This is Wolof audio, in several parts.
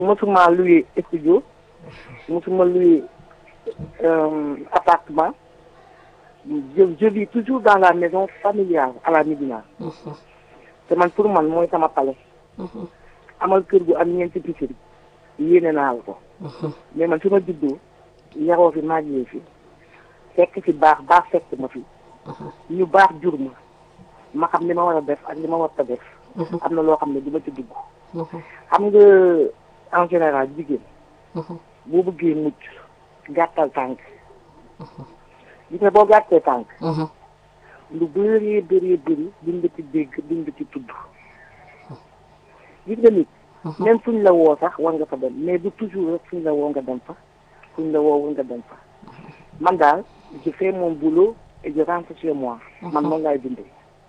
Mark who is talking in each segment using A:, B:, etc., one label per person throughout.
A: mosuma loué studio mosuma loué appartement je je vis toujours dans la maison familiale à la Médina te man pour man mooy sama palais amal kër gu am ñeenti piscine yéene naa la ko mais man fi ma juddoo yaroo fi màggee fi fekk fi baax baax fekk ma fi ñu baax jur ma ma xam li ma war a def ak li ma war a def am na loo xam ne du ma ci dugg xam nga en général jigéen boo bëggee mucc gàttal tànk gis nga boo gàttee tànk lu bëree bëree bëri duñ nga ci dégg duñ nga ci tudd gis nga nit même fuñ la woo sax war nga fa dem mais du toujours rek fuñ la woo nga dem fa fuñ la woowul nga dem fa man daal je fais mon boulot et je rentre chez moi man noonu laay dundee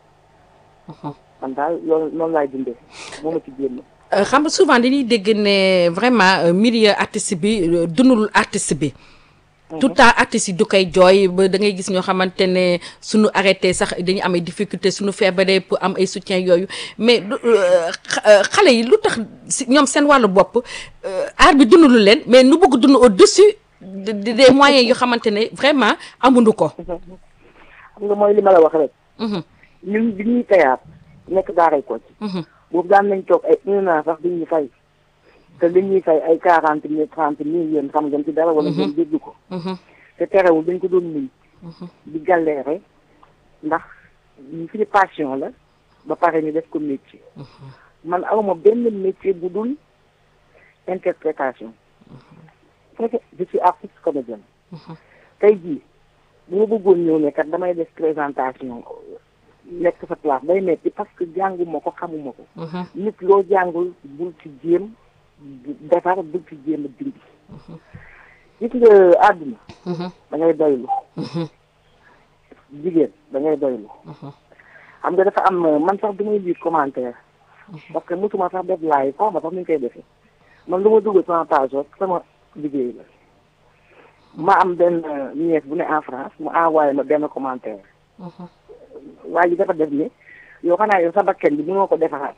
A: man daal loolu noonu laay dundee moo ma ci génn
B: xam nga souvent dañuy dégg ne vraiment milieu artiste bi dundul artiste bi tout le temps artistes yi du koy jooy ba da ngay gis ñoo xamante ne suñu arrêté sax dañuy am ay difficulté suñu feebaree pour am ay soutien yooyu mais xale yi lu tax si ñoom seen wàllu bopp art bi dundulu leen mais nu bëgg dund au dessus des moyens yoo xamante ne vraiment amuñu ko
A: xam nga mooy li ma la wax rek ñun bi ñuy tayaat nekk daaray ko ci boobu daan nañ toog ay un an sax duñu fay te li ñuy fay ay quarante mille trente mille yéen xam ngeen ci dara wala ngeen dégg ko te terewul dañ ko doon nuy di galéré ndax ñu fi passion la ba pare ñu def ko métier man awma benn métier bu dul interprétation fekk je suis artiste comédienne tey jii bu ma bëggoon ñëw ne kat damay def présentation nekk sa place day metti parce que jànguma ko xamuma ko nit loo jàngul bul ci jéem defar bul ci jéem a dindi gis nga àdduna da ngay doylu jigéen da ngay doylu xam nga dafa am man sax du may lire commentaire parce que mosuma sax def live xaw ma sax ni ñu koy defee man lu ma dugg sama page rek sama liggéey la ma am benn nièce bu ne en France mu envoyé ma benn commentaire waa ji dafa def ni yow xanaa yow sa bakken bi mënoo ko defaraat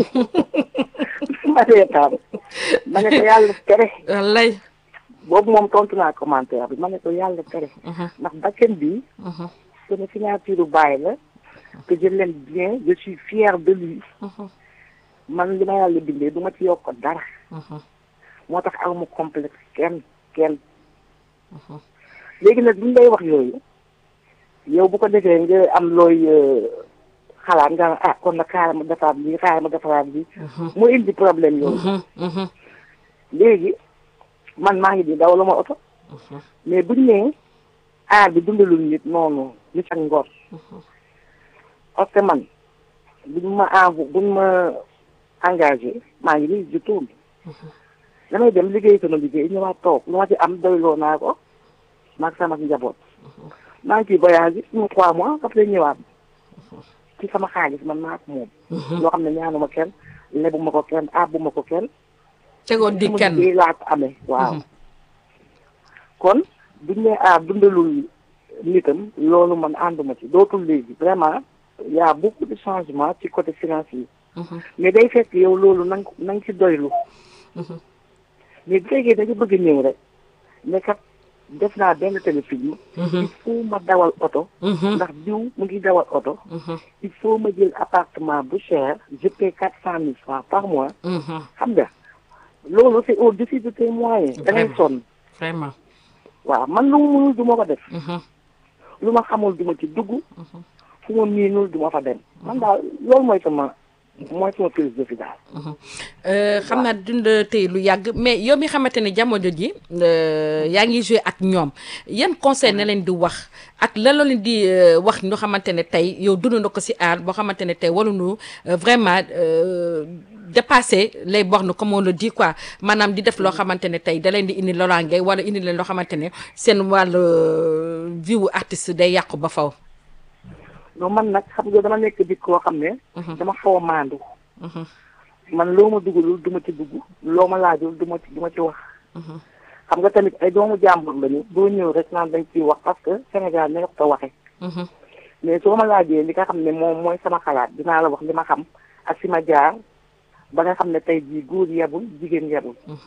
A: ma reetaan ma ne ko yàlla tere
B: wallay
A: boobu moom tontu naa commentaire bi ma ne ko yàlla tere ndax bakken bi sama signature bàyyi la que je l'aime bien je suis fière de lui man li ma yàlla bindee du ma ci yokk dara moo tax aw ma complexe kenn kenn léegi nag buñ lay wax yooyu yow bu ko defee nga am looy xalaat nga ah kon nag xaaral ma defaraat bi xaaral ma defaraat bi mu indi problème yooyu léegi man maa ngi di daw la ma oto mais buñ nee aar bi dundalul nit noonu nit ak ngor parce que man buñ ma envo buñ ma engagé maa ngi nii ju tuum damay dem liggéey sama liggéey ñëwaat toog lu ma ci am doyloo naa ko maag sama njaboot maa ngi ciy voyage bi suñu trois mois après ñëwaat ci sama xaalis man maa ko moom loo xam ne ñaanuma kenn lebuma ko kenn àbbuma ko kenn
B: tegoon di kenn
A: liggéey laa ko amee waaw kon buñ ne aar dundalul nitam loolu man ànduma ci dootul léegi vraiment y a beaucoup de changement ci côté financier mais day fekk yow loolu nang nang ci doylu mais bu fekkee da nga bëgg ñëw rek ne kat def naa benn téléfilm il faut ma dawal oto ndax diw mu ngi dawal oto il faut ma jël appartement bu cher je paie quatre cent mille francs par mois xam nga loolu c'est au-dessus de tes moyens da ngay sonn
B: vraiment
A: waaw man lu mu mënul du ma ko def lu ma xamul du ma ci dugg fu ma miinul du ma fa dem man daal loolu mooy sama mooy sama philosophie daal
B: xam naa dund tey lu yàgg mais yow mi xamante ne jamono ji yaa ngi joué ak ñoom yan conseil na leen di wax ak lan la leen di wax ñoo xamante ne tey yow dund na ko si aar boo xamante ne tey waruñu vraiment dépasser les bornes comme on le dit quoi maanaam di def loo xamante ne tey da leen di indi loraange wala indi leen loo xamante ne seen wàllu vie wu artiste day yàqu ba faw
A: non man nag xam nga dama nekk di koo xam ne dama xaw a maandu man loo ma dugalul du ma ci dugg loo ma laajul du ma ci du ma ci wax xam nga tamit ay doomu jàmbur lañu doo ñëw rek naan dañ ciy wax parce que Sénégal ne ko waxe mais soo ma laajee li nga xam ne moom mooy sama xalaat dinaa la wax li ma xam ak fi ma jaar ba nga xam ne tey jii góor yebul jigéen yebul